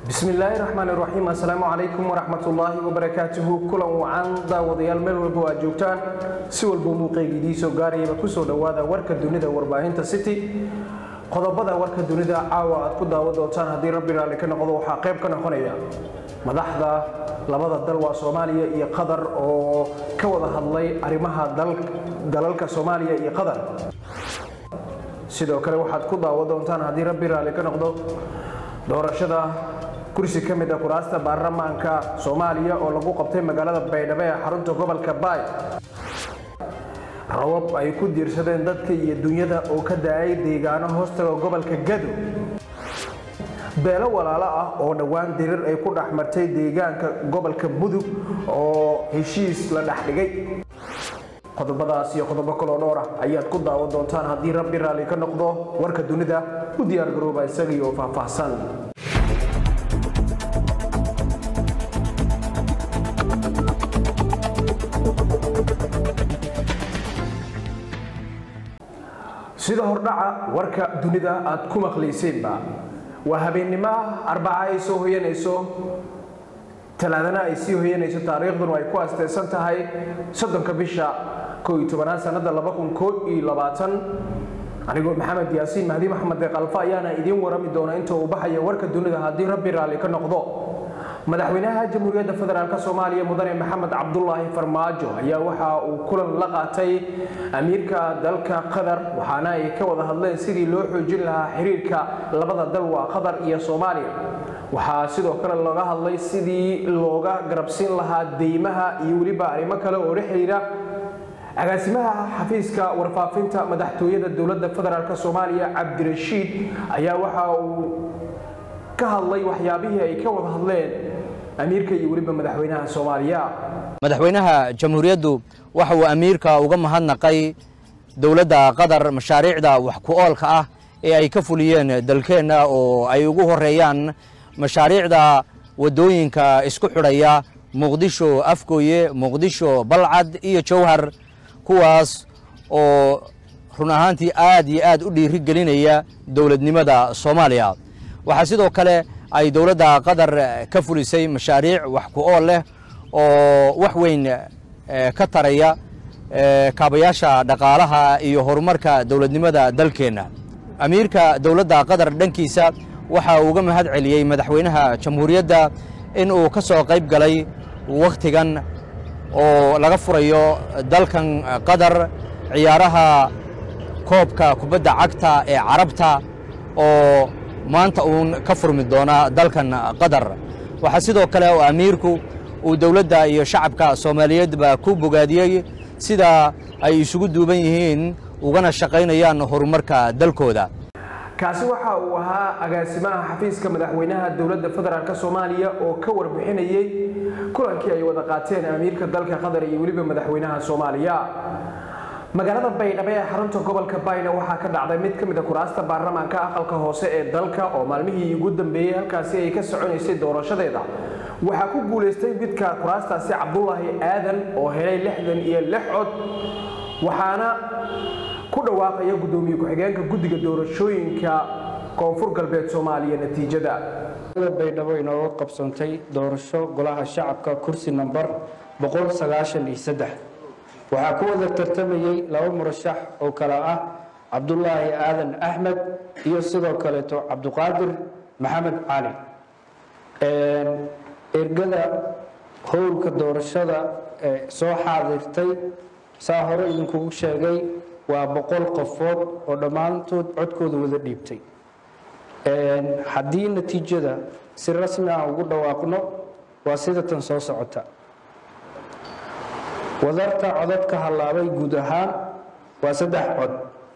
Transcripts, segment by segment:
bismillaahi raxmaani raxiim assalaamu calaykum waraxmatullaahi wabarakaatuhu kulan wacan daawadayaal meel walba aad joogtaan si walba muuqeyga idiisoo gaarayaba kusoo dhowaada warka dunida warbaahinta city qodobada warka dunida caawa aad ku daawan doontaan haddii rabbi raalli ka noqdo waxaa qayb ka noqonaya madaxda labada dal waa soomaaliya iyo qatar oo ka wada hadlay arrimaha dalalka soomaaliya iyo qatar sidoo kale waxaad ku daawan doontaan haddii rabbi raalli ka noqdo doorashada kursi ka mid a kuraasta baarlamaanka soomaaliya oo lagu qabtay magaalada baydhabo ee xarunta gobolka baay rabab ay ku diirsadeen dadka iyo dunyada oo ka da-ay deegaano hoostaga gobolka gado beelo walaalo ah oo dhowaan dirir ay ku dhex martay deegaanka gobolka mudug oo heshiis la dhex dhigay qodobadaas iyo qodobo kaloo dhowr ah ayaad ku daawan doontaan haddii rabbi raalli ka noqdo warka dunida u diyaargarooba isagii oo faahfaahsan sida hordhaca warka dunida aad ku maqlayseenba waa habeennimo ah arbaca ay soo hoyanayso talaadana ay sii hoyanayso taariikhduna ay ku asteysan tahay soddonka bisha koo iyo tobanaad sanada laba kun koo iyo labaatan anigoo maxamed yaasiin mahdi maxamed deeqalfa ayaana idiin warami doona inta uu baxaya warka dunida haddii rabbi raalli ka noqdo madaxweynaha jamhuuriyadda federaalk soomaaliya mudane maxamed cabdulaahi farmaajo ayaa waxa uu kulan la qaatay amiirka dalka qatar waxaana ay ka wada hadleen sidii loo xoojin lahaa xiriirka labada dal waa qatar iyo soomaaliya waxaa sidoo kale looga hadlay sidii looga garabsiin lahaa deymaha iyo weliba arrimo kale oo la xiriira agaasimaha xafiiska warfaafinta madaxtooyada dowladda federaalk soomaaliya cabdirashiid ayaa waxa uu ka hadlay waxyaabihii ay ka wada hadleen amiirka iyo weliba madaxweynaha soomaaliya madaxweynaha jamhuuriyaddu waxa uu amiirka uga mahadnaqay dowladda qatar mashaariicda wax ku oolka ah ee ay ka fuliyeen dalkeenna oo ay ugu horeeyaan mashaariicda waddooyinka isku xidhaya muqdisho afgooye muqdisho balcad iyo jowhar kuwaas oo run ahaantii aad iyo aad u dhiiri gelinaya dowladnimada soomaaliya waxaa sidoo kale ay dowladda qatar ka fulisay mashaariic wax ku ool leh oo wax weyn ka taraya kaabayaasha dhaqaalaha iyo horumarka dowladnimada dalkeenna amiirka dowladda qatar dhankiisa waxa uu uga mahad celiyey madaxweynaha jamhuuriyadda in uu ka soo qayb galay wakhtigan oo laga furayo dalkan qatar ciyaaraha koobka kubadda cagta ee carabta oo maanta uun ka furmi doona dalkan qatar waxaa sidoo kale oo amiirku uu dowladda iyo shacabka soomaaliyeedba ku bogaadiyey sida ay isugu duuban yihiin ugana shaqaynayaan horumarka dalkooda kaasi waxa uu ahaa agaasimaha xafiiska madaxweynaha dowladda federaalk soomaaliya oo ka warbixinayey kulankii ay wada qaateen amiirka dalka qatar iyo weliba madaxweynaha soomaaliya magaalada baydhabo ee xarunta gobolka bayna waxaa ka dhacday mid ka mid a kuraasta baarlamaanka aqalka hoose ee dalka oo maalmihii ugu dambeeyey halkaasi ay ka soconaysay doorashadeeda waxaa ku guulaystay midka kuraastaasi cabdulaahi aadan oo helay lixdan iyo lix cod waxaana ku dhawaaqaya guddoomiye ku-xigeenka guddiga doorashooyinka koonfur galbeed soomaaliya natiijada baydhabo inooga qabsoontay doorasho golaha shacabka kursi namber boqol sagaashan iyo saddex waxaa ku wada tartamayey laba murashax oo kale ah cabdulaahi aadan axmed iyo sidoo kaleeto cabduqaadir maxamed cali ergada howlka doorashada ee soo xaadirtay saa hore idinkugu sheegay waa boqol qofood oo dhammaantood codkooda wada dhiibtay haddii natiijada si rasmi ah ugu dhawaaqno waa sida tan soo socota wadarta codadka hallaabay guud ahaan waa saddex cod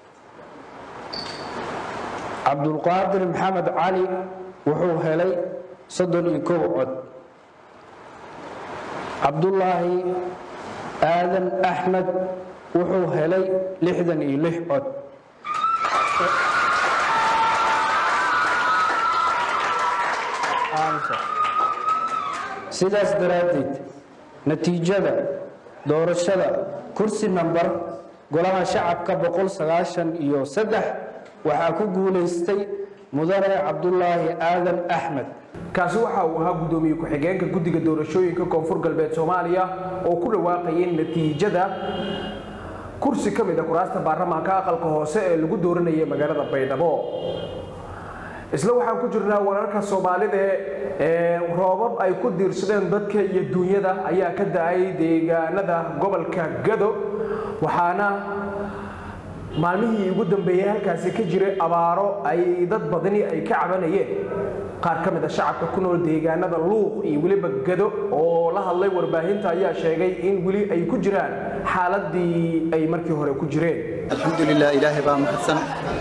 cabdulqaadir maxamed cali wuxuu helay soddon iyo kow cod cabdulaahi aadan axmed wuxuu helay lixdan iyo lix cod sidaas daraaddeed natiijada doorashada kursi namber golaha shacabka boqol sagaashan iyo saddex waxaa ku guulaystay mudane cabdulaahi aadan axmed kaasi waxa uu ahaa guddoomiye ku-xigeenka guddiga doorashooyinka koonfur galbeed soomaaliya oo ku dhawaaqayay natiijada kursi ka mid a kuraasta baarlamaanka aqalka hoose ee lagu dooranayay magaalada baydhabo isla waxaan ku jirnaa wararka soomaalida ee roobab ay ku diirsadeen dadka iyo duunyada ayaa ka da-ay deegaanada gobolka gado waxaana maalmihii ugu dambeeyey halkaasi ka jiray abaaro ay dad badani ay ka cabanayeen qaar ka mid a shacabka ku nool deegaanada luuq iyo weliba gado oo la hadlay warbaahinta ayaa sheegay in weli ay ku jiraan xaaladii ay markii hore ku jireen alxamdulilah ilaahay baa mahadsan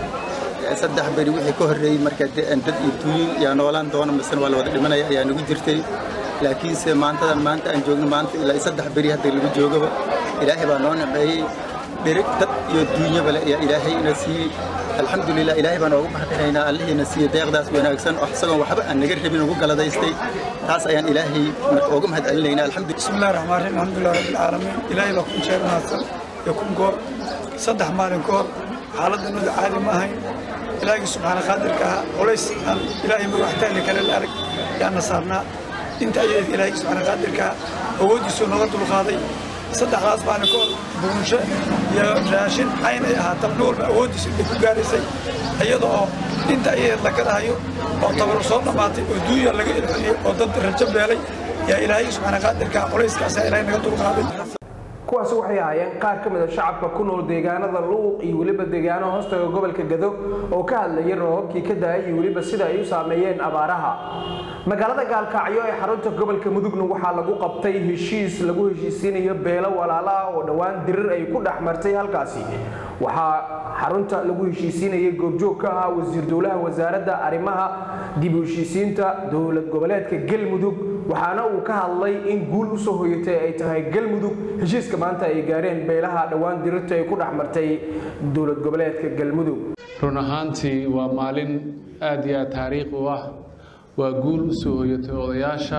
saddex beri wixii ka horreeyey marka dad iyo duuyin yaa noolaan doona misena waa la wada dhimanaya ayaa nagu jirtay laakiinse maantadan maanta aan joogno maanta ilaa saddex beri hadda lagu joogaba ilaahay baa noo naceeyey dhirig dad iyo duunyaba le ayaa ilaahay ina siiyey alxamdulilah ilaahay baan oogu mahadinaynaa allihiina siiyey deeqdaas wanaagsan oo isagoon waxba aan naga rabin ugu galadaystay taas ayaan ilaahay marka ooga mahad celinaynaa alxamdu بسم الله الرحمن الرحيم الحمد لله رب العالمين إلهي بكم شيء ناصر يكون كور صدح مالين كور حالة نود عالي ما هي إلهي سبحانه قادر كها وليس أن إلهي مروحتين لك للأرك يا نصارنا انت أيد إلهي سبحانه قادر كها وودي سنة غد القاضي صدح راس بان كور بونشة يا راشن عين إيها تبنور وودي سنة كوغاريسي أيضا انت أيد لك هايو oo tabar soo dhamaatay oo duuya laga ilxiyay oo dad rajo beelay yaa ilaahay subxaana qaadirka culayskaasa ilaahay naga dulqaaday kuwaasi waxay ahaayeen qaar ka mid a shacabka ku nool deegaanada luuq iyo weliba deegaano hoostaga gobolka gado oo ka hadlayay roobabkii ka da-ay iyo weliba sida ay u saameeyeen abaaraha magaalada gaalkacyo ee xarunta gobolka mudugna waxaa lagu qabtay heshiis lagu heshiisiinayo beelo walaala ah oo dhowaan dirir ay ku dhex martay halkaasi waxaa xarunta lagu heshiisiinayay goobjoog ka ahaa wasiir dowlaha wasaaradda arrimaha dib u heshiisiinta dowlad goboleedka galmudug waxaana uu ka hadlay in guul usoo hoyatay ay tahay galmudug heshiiska maanta ay gaareen beelaha dhowaan dirirta ay ku dhex martay dowlad goboleedka galmudug run ahaantii waa maalin aad iyo aad taariikhi u ah waa guul u soo hoyatay odayaasha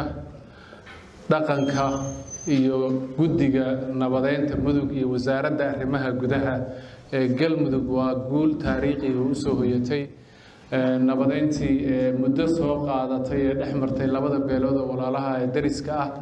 dhaqanka iyo guddiga nabadeynta mudug iyo wasaaradda arrimaha gudaha ee galmudug waa guul taariikhiga u soo hoyatay nabadeyntii ee muddo soo qaadatay ee dhex martay labada beelood oo walaalaha ee dariska ah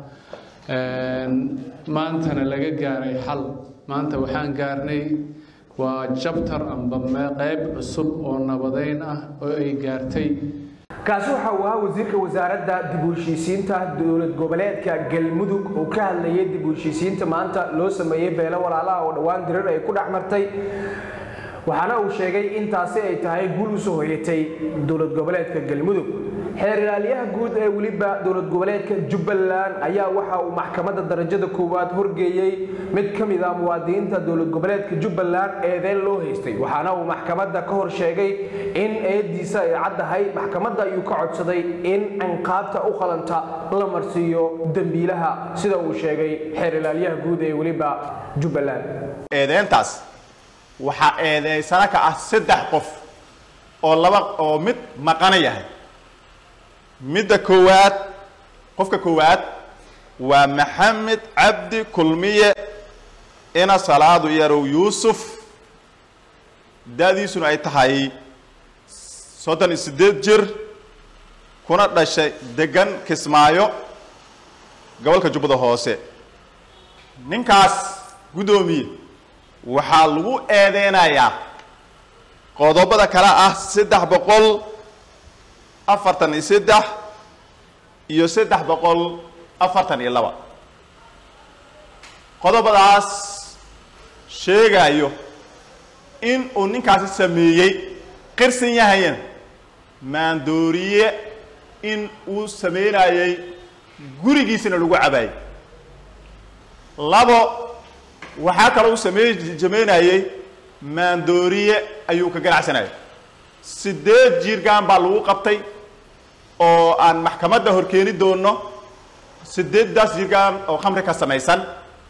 maantana laga gaaray xal maanta waxaan gaarnay waa jabtar amba qeyb cusub oo nabadeyn ah oo ay gaartay kaasi waxa uu ahaa wasiirka wasaaradda dib u heshiisiinta dowlad goboleedka galmudug oo ka hadlayay dib u heshiisiinta maanta loo sameeyey beelo walaalaha oo dhowaan dirir ay ku dhex martay waxaana uu sheegay in taasi ay tahay guul usoo hoyatay dowlad goboleedka galmudug xeer ilaaliyaha guud ee weliba dowlad goboleedka jubbaland ayaa waxa uu maxkamadda darajada koowaad horgeeyey mid ka mid ah muwaadiniinta dowlad goboleedka jubbaland eedeen loo haystay waxaana uu maxkamadda ka hor sheegay in eediisa ay caddahay maxkamadda ayuu ka codsaday in cinqaabta u qalanta la marsiiyo dembiilaha sida uu sheegay xeer ilaaliyaha guud ee weliba jubbaland eedeyntaas waxaa eedeysana ka ah saddex qof oo laba oo mid maqana yahay midda koowaad qofka koowaad waa maxamed cabdi kulmiye ina salaadu yarow yuusuf da-diisuna ay tahay soddon iyo siddeed jir kuna dhashay degan kismaayo gobolka jubbada hoose ninkaas guddoomiye waxaa lagu eedeynayaa qodobada kale ah saddex boqol afartan iyo saddex iyo saddex boqol afartan iyo laba qodobadaas sheegayo in uu ninkaasi sameeyey qirsan yahayan maandooriye in uu sameynayey gurigiisana lagu cabaayey labo waxaa kaloo uu samey sameynayey maandooriye ayuu ka ganacsanayay siddeed jiirgaan baa lagu qabtay oo aan maxkamadda horkeeni doono siddeeddaas jiirgaan oo khamri ka samaysan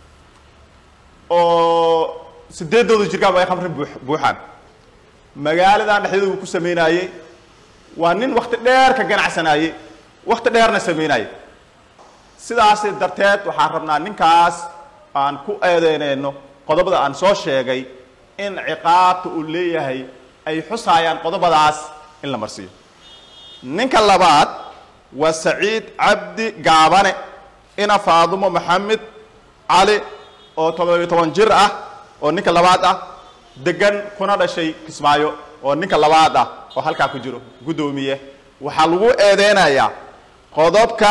oo siddeeddooda jiirgaan ay khamri buu buuxaan magaaladan dhexdeeda uu ku sameynayey waa nin wakti dheer ka ganacsanayey wakti dheerna sameynayay sidaas darteed waxaan rabnaa ninkaas aan ku eedeyneyno qodobada aan soo sheegay in ciqaabta uu leeyahay ay xusaayaan qodobadaas in la marsiiyo ninka labaad waa saciid cabdi gaabane ina faadumo maxamed cali oo toddobiyo toban jir ah oo ninka labaad ah degan kuna dhashay kismaayo oo ninka labaad ah oo halkaa ku jiro guddoomiye waxaa lagu eedeynayaa qodobka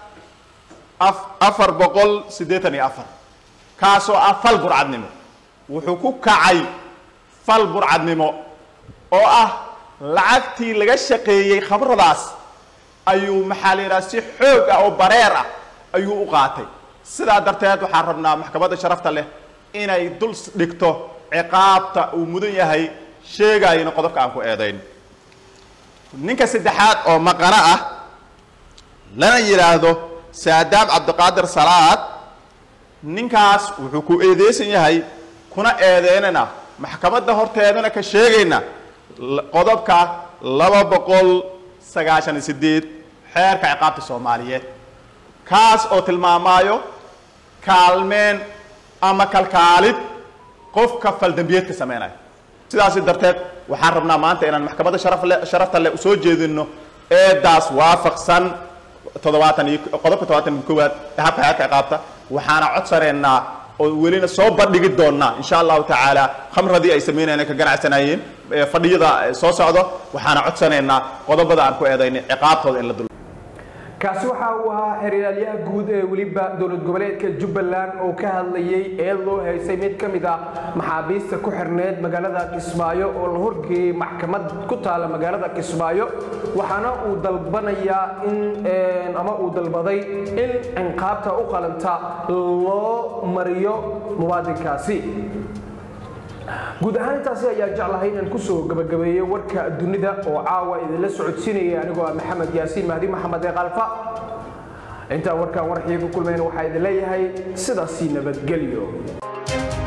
afar boqol siddeetan iyo afar kaasoo ah fal burcadnimo wuxuu ku kacay fal burcadnimo oo ah lacagtii laga shaqeeyey khabradaas ayuu maxaa la yidhaha si xoog ah oo bareer ah ayuu u qaatay sidaa darteed waxaan rabnaa maxkamadda sharafta leh inay dul dhigto ciqaabta uu mudan yahay sheegayna qodobka aan ku eedayn ninka saddexaad oo maqano ah lana yidhaahdo saadaam cabdiqaadir salaad ninkaas wuxuu ku eedeysan yahay kuna eedeynana maxkamadda horteedana ka sheegayna qodobka laba boqol sagaashan iyo sideed xeerka ciqaabta soomaaliyeed kaas oo tilmaamaayo kaalmeen ama kalkaalid qofka faldambiyeedka sameynaya sidaasi darteed waxaan rabnaa maanta inaan maxkamadda sharafle sharafta leh usoo jeedino eedaas waafaqsan toddobaatan iyo qodobka toddobaatan iyo koowaad ee habka xeerka ciqaabta waxaana codsaneynaa oo welina soo bandhigi doonaa insha allahu tacaala khamradii ay sameynayeen ka ganacsanayeen fadhiyada soo socdo waxaana codsanaynaa qodobada aan ku eedaynay ciqaabtooda in la dul kaasi waxa uu ahaa xeryaalayaha guud ee weliba dowlad goboleedka jubbaland oo ka hadlayay eed loo haysay mid ka mid ah maxaabiista ku xirneed magaalada kismaayo oo la horgeeyey maxkamad ku taala magaalada kismaayo waxaana uu dalbanayaa in ama uu dalbaday in cinqaabta u qalanta loo mariyo muwaadinkaasi guud ahaan intaasi ayaan jeclahay inaan kusoo gabagabeeyo warka dunida oo caawa idinla socodsiinaya anigoo ah maxamed yaasiin mahdi maxamed ee kalfa intaan warkaan warxii ku kulmayn waxaa idin leeyahay sidaasii nabadgelyo